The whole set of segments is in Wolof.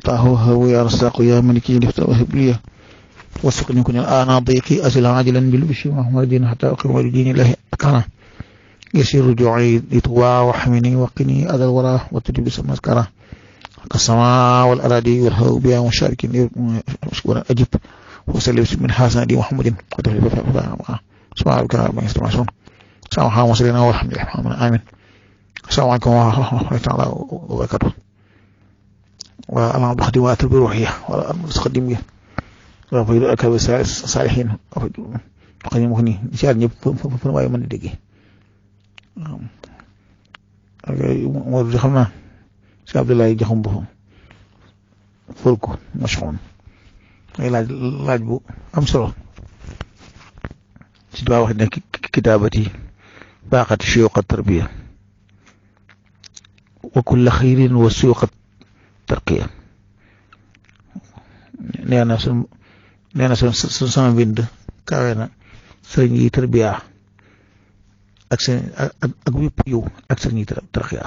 فتاه وهو يا رزاق يا ملكي لفت وهب لي وسقني كن الآن ضيقي أزل عاجلا بالبشر محمد حتى أقيم لدين الله أكرم يسير رجوعي لطوى وحمني وقني أذى الورى وتجب مسكرة كالسماء والأراضي والهو بها وشارك مشكورا أجب وسلم من حسن دي محمد سبحانك ربنا يستمعون السلام عليكم وسلم والحمد لله آمين السلام عليكم ورحمة الله تعالى وبركاته وأنا بخدمات بروحية وأنا متقدم وفيد أكبر الصالحين وقدم مغني شاء ñëpp fu waaye mën a déggee moo di xam naa si Abdoulaye joxum boppam ful ko machoon ay laaj laaj bu am solo si daa wax ne kitaabati baaxati suyuqa tarbiya wa kulla xayrin wa suyuqa tarqiya nee na sun nee na sun sama mbind kawe na sëriñ yi tarbiya ak seen ak ak wépp yiw ak sëriñ yi tarqiya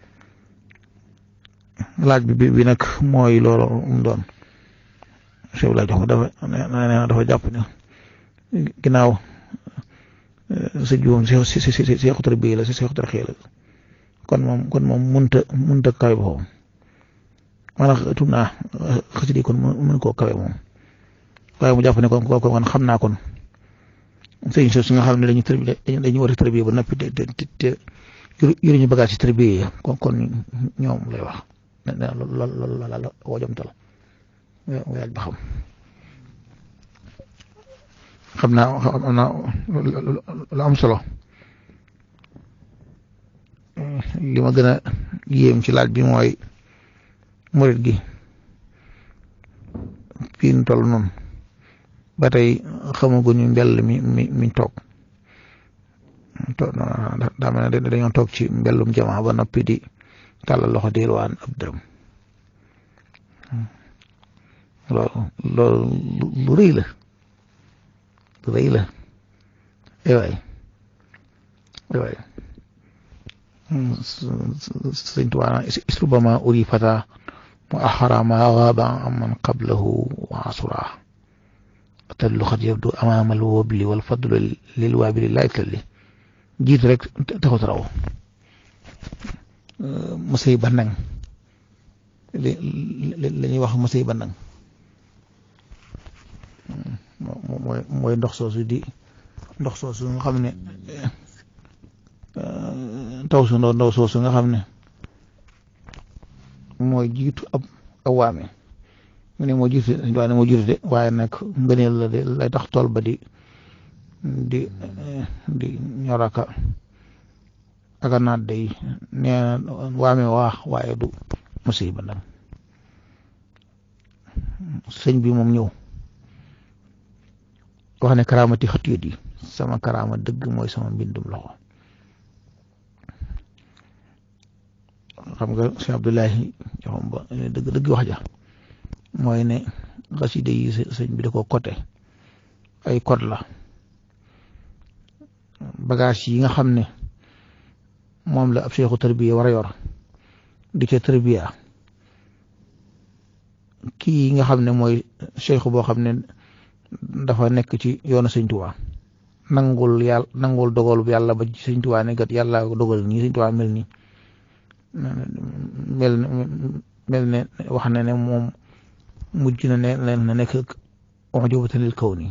laaj bi bi nag mooy loolu mu doon chef laa jox dafa nee na dafa jàpp ne ginnaaw sa juum si si si si seexu tarbiya la si seexu tarqiya la kon moom kon moom munta munta kawe boppam maanaam tuum naa xasida yi kon mën koo kawe moom waaye mu jàpp ne kon kooku kon xam naa kon sëñ si nga xam ne dañuy tërbi dañuy war a tërbiye ba noppi te te te yoruñu bagage ci tërbiye yi kon kon ñoom lay wax nee na loolu loolu la la woo jomtal waaj ba xam xam naa xam naa lu am solo li ma gën a yéem ci laaj bi mooy murit gi fii nu toll noonu ba tey xamaguñu mbell mi mi mi toog daa mel ne dañoo toog ci mbellum jamaa ba noppi di tàllal loxo di waan ab dërëm loolu loolu lu rëy la lu rëy la ay waay ay waay sëñ Tuubaa istrubama uri fata mu axara ma gaaba amman qablahu wa asura tadlu xat yabdu amaama al wabli wal fadlu lil waabili laa italli jiitu rek taxut raw mësay bandang li la ñuy wax mësay bandang mooy mooy ndox soosu di ndox soosu nga xam ne taw su ndaw ndaw soosu nga xam ne mooy jiitu ab ab waame mu ne moo jiitu waaye ne moo jiitu de waaye nag ngëneel la de lay tax tool ba di di di ñoraka aka naat day nee na waame waax waaye du musiba ndam sëñ bi moom ñëw wax ne karaamati xat yët yi sama karaama dëgg mooy sama mbindum loxo xam nga Cheikh Abdoulahi joxam ba dëgg dëgg wax ja mooy ne xasida yi sëñ bi da ko côté ay code la bagage yi nga xam ne moom la ab seexu tarbiya war a yor di ca tarbiya kii nga xam ne mooy seexu boo xam ne dafa nekk ci yoonu sëñ Tuubaa nangul yàlla nangul dogalu yàlla ba sëñ Tuubaa ne gat yàlla dogal nii sëñ Tuubaa mel nii mel mel ne wax na ne moom mujj na ne leen na nekk ujubatan lil kawni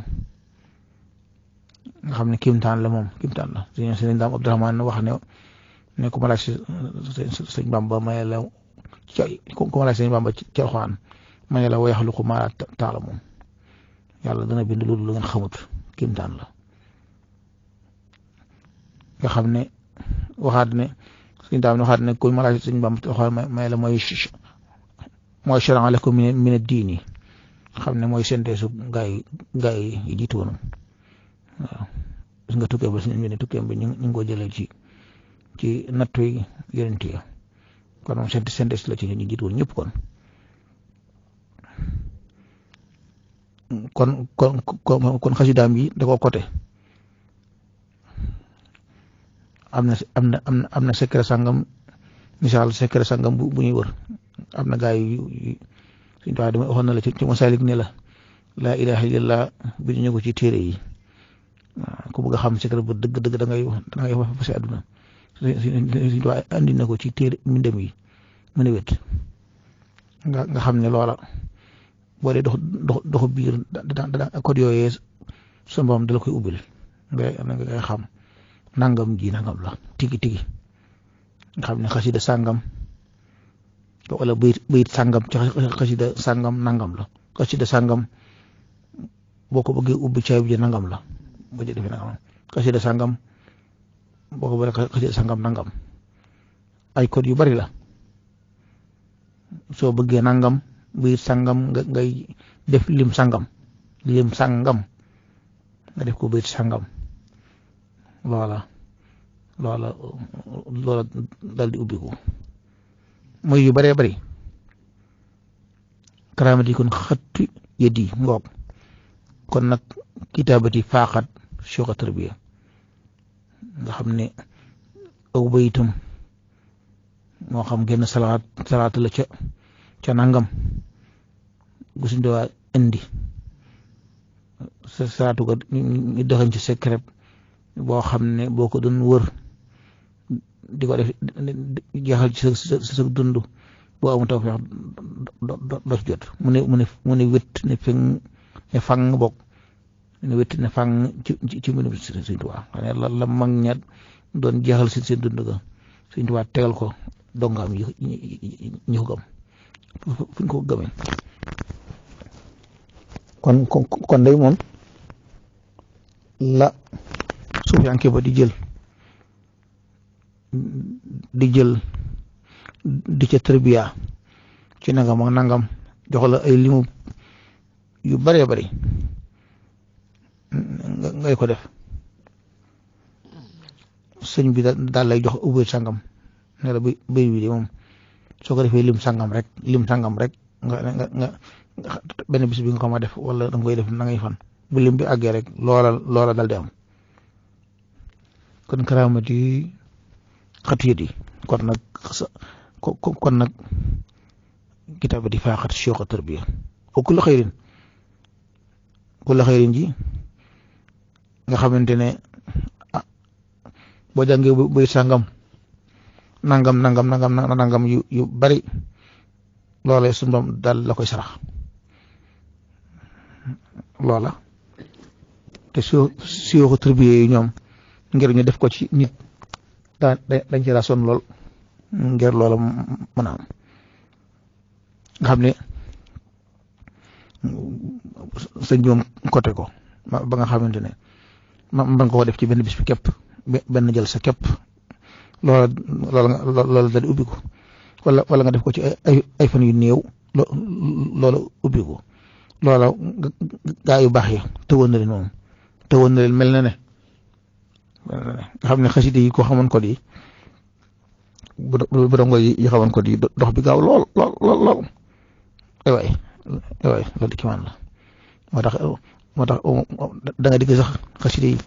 nga xam ne kimtaan la moom kimtaan la sëñ sëñ daam Abdurahmaan wax ne ne ku ma laaj sëñ Bamba maye la ci ku ma laaj sëñ Bamba ci Alxuraan maye la wa yaxluqu maa laa ta'lamuun yàlla dana bind lu lu ngeen xamut kimtaan la nga xam ne waxaat ne sëñ daam waxaat ne ku ma laaj sëñ Bamba Alxuraan maye la mooy mooy shara'a lakum min ad-diini xam ne mooy synthèse gaa yi gaa yi jiitu woon waaw gis nga tukkee ba suñu ñu ne tukkee ba ñu ngi ko jëlee ci ci nattu yi yonent yi kon moom synthèse la ci ñu jiitu woon ñëpp kon kon kon kon kon xasidaam yi da ko côté am na am na am na am na secret sangam misaal secret sangam bu bu ñuy wër am na gaa yu suñ tubaab dama waxoon na la ci ci masalik ne la laa ilaha illallah bi ñu ko ci téere yi waaw ku bëgg a xam secret bu dëgg dëgg da ngay da ngay wax fa si àdduna suñ tubaab andi na ko ci téere mbindam yi mu ne wét nga nga xam ne loola boo dee dox dox doxu biir da da code yooyee sa mboom dala koy ubbil nga ngay xam nangam ji nangam la tigi tigi nga xam ne xasida sàngam wala bayit bayit sàngam ci xasida sàngam nangam la xasida sàngam boo ko bëggee ubbi caay bi nangam la boo ci defee nangam xasida sàngam boo ko bëggee xasida sàngam nangam ay code yu bari la soo bëggee nangam bayit sàngam nga ngay def lim sàngam lim sàngam nga def ko bayit sàngam loola loola loola dal di ubbiku mooy yu bëree bëri karaamati kon xatti yeddi ngoog kon nag kitaabati faaxat soka tarbiya nga xam ne aw bayitam moo xam genn salaat salaat la ca ca nangam gu suñ dowaa indi sa salaatu ko ñu doxañ ci secret boo xam ne boo ko doon wër di ko def jeexal ci sa sa dund boo amul taw feex do ci jot mu ne mu ne mu ne wét ne feng ne fang bokk ne wét ne fang ci ci mbindum Sëñ Tuubaa xam ne la la mag ña doon jeexal si seen dund ga Sëñ Tuubaa tegal ko dongaam yi ñi ko gëm fu ñu ko gëmee kon kon day moom la suufiyanke ba di jël di jël di ca tarbiya ci nangam ak nangam jox la ay limu yu bëree bëri ngay ko def sëñ bi daal lay jox ubbi sangam ne la bay bay bi de moom soo ko defee lim sangam rek lim sangam rek nga nga nga benn bis bi nga ko ma def wala da nga koy def na ngay fan bu lim bi àggee rek loola loola dal di am kon karaamati xatiyat yi kon nag kon nag kitaabati faaxat shooqa tarbiya wa kullu xayrin kullu xayrin ji nga xamante ne ah boo jàngee bay sàngam nangam nangam nangam nangam yu yu bari loola suñu doom daal la koy sarax loola te soo siyoo tarbiya yi ñoom ngir ñu def ko ci nit daa dañ ci daa sonn lool ngir loola mën a am nga xam ne sëñ bi moom côté ko ba nga xamante ne ma mën nga ko def ci benn bis bi képp benn jël sa képp loola loola loola dal ubbi ko wala wala nga def ko ci ay ay fan yu néew loola ubbi ko loola gaa yu baax yi tëwoon na leen moom tëwoon na leen mel na ne nga xam ne xasida yi ko xamoon ko di bu bu dongo yi xamoon ko di dox bi gaaw lool lool lool lool ay waay ay waay loolu ki man la moo tax moo tax da nga digg sax xasida yi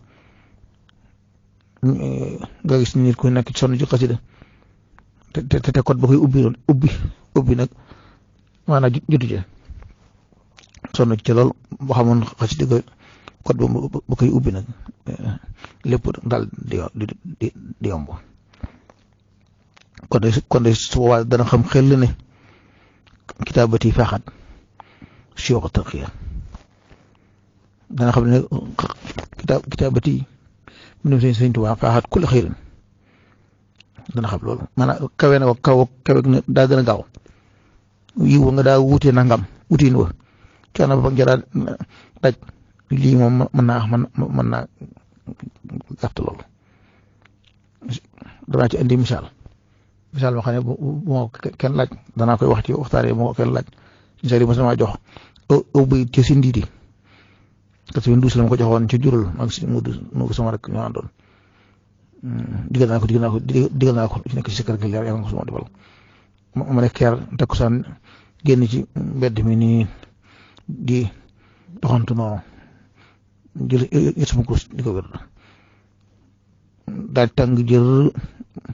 nga gis nit ku nekk sonn ci xasida te te te code ba koy ubbi loon ubbi ubbi nag maanaam jotu ci sonn ci lool boo xamoon xasida ga code ba koy ubbi nag lépp daal di di di yomb kon de kon de su boobaa dana xam xel ne kitaabati faaxat siyoox tarqiya dana xam ne kitaab kitaabati mu ne sëñ Tuubaa faaxat kulli xayrin dana xam loolu maanaam kawe na ko kaw kawe na daa gën a gaaw yiw nga daa wuute nangam wutiin wa coono ba jara daj lii moom mën naa mën mën naa gàtt loolu danaa ci indi misaal misaal moo xam ne bu moo kenn laaj danaa koy wax ci waxtaanee moo kenn laaj misaal yi ma sama jox aw bayit ci si ndiidi parce que douze la ma ko joxoon ca jural ak si mu mu sama rek ñoo àndoon digal naa ko digal naa ko digal naa ko ci nekk si kër gi leer yàlla nga ko sama defal ma ne keer takkusaan génn ci mbedd mi nii di doxantu noonu jël yët sama kurus di ko wér daal tàng jër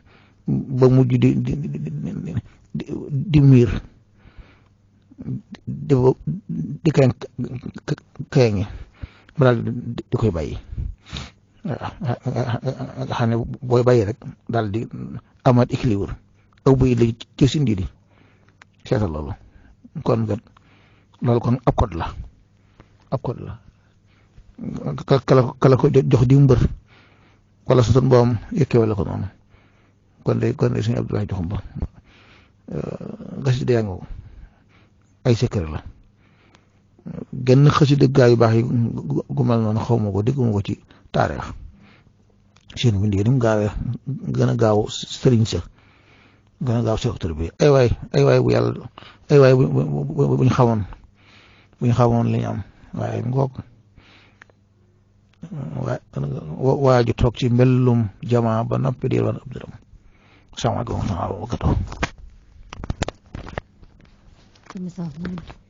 ba mujj di di di di miir di di kañ kañ ba daal di koy bàyyi waaw nga xam ne booy bàyyi rek daal di amaat équilibre aw buy li ci sindi di seetal loolu kon kat loolu kon ab code la ab code la kala kala ko jox di mbër wala su doon boom yëkkee wala ko noonu kon de kon de suñu Abdoulaye joxum ba xasida yaa ngi ay secret la genn xasida gaa yu baax yi gu mel noonu xaw ma ko dégguma ko ci taarix seen bind yi ni mu gaawee gën a gaaw sëriñ sa gën a gaaw secteur bi ay waay ay waay bu yàlla ay waay bu bu ñu xamoon bu ñu xamoon li ñu am waaye ngoog waa ju toog ci mbellum jamaa ba noppi di wan ab dërëm salaamaaleykum wa rahmatulah